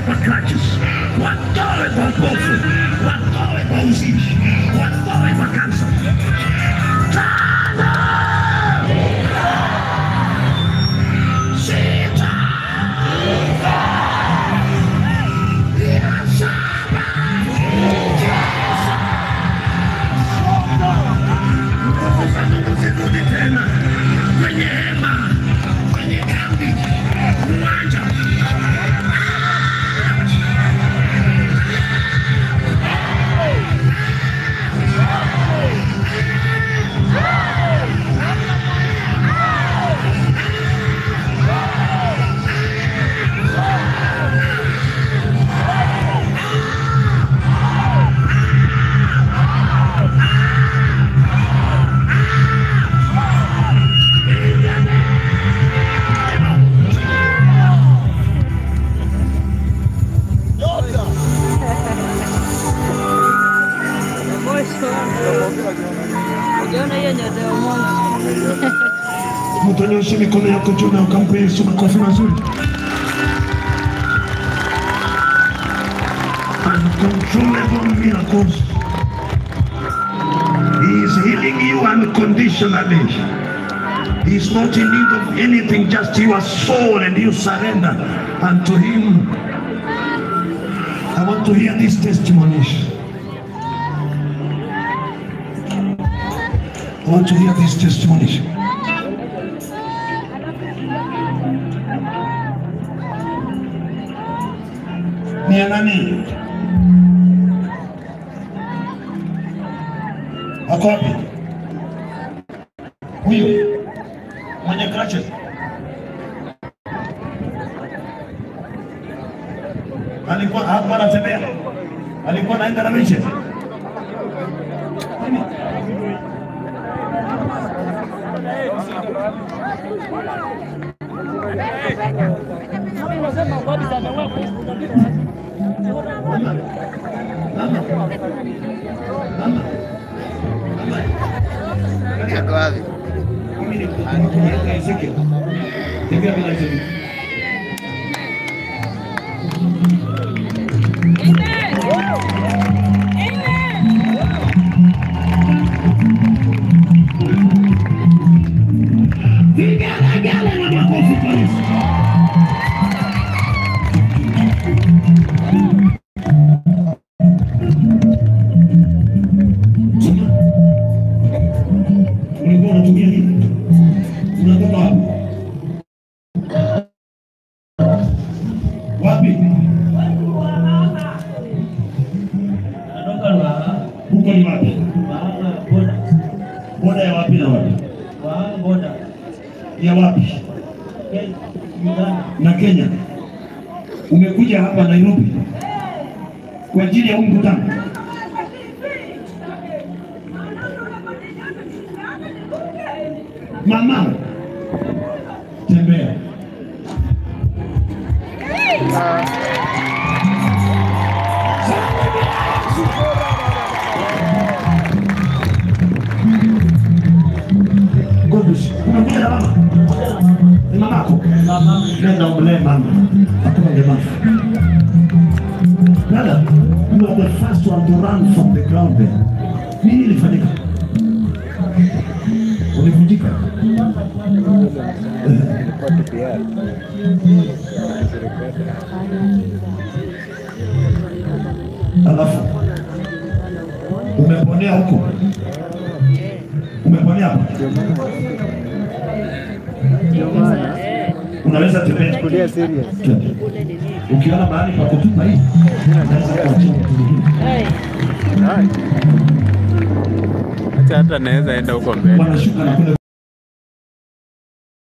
kwa crutches, watoe kwa upofu, watoe kwa uzinzi, watoe kwa kansa. Tano, sita, ya saba, nguvu za Mungu zirudi tena kwenye hema, kwenye kambi, uwanja. Ujaona hiyo nyota ya Mungu. Mtanyoshe mikono yako juu na ukampe Yesu makofi mazuri. Uncontrollable miracles. He is healing you unconditionally. He is not in need of anything, just your soul and you surrender unto Him. I want to hear these testimonies. I want to hear these testimonies. Ni ya nani? Ako wapi? Huyu mwenye crutches. Alikuwa hakuwa anatembea, alikuwa anaenda na miche. Yako wapi? Mimi ni mtumishi Ezekiel. Tembea bila Ezekiel. Vigelegele na makofi kwa Yesu. Ulikuwa unatumia nini? Unatoka wapi? Wapi? Huko ni wapi? Boda ya wapi na wapi? Ya wapi? Na Kenya. Umekuja hapa Nairobi kwa ajili ya huu mkutano. Mama, tembea. Godus, umekuja na mama? Ni mamako? Nenda umlee mama. Hakuna ulemavu. Dada, you are the first one to run from the ground there. Nini ilifanyika? Ulivunjika? Alafu umeponea huko, umeponea hapo, unaweza tembea. Twende. Ukiona mahali pa kutupa hii, unaweza kuachia mtu mwingine. Acha hata naweza enda huko mbele. Wanashuka na kule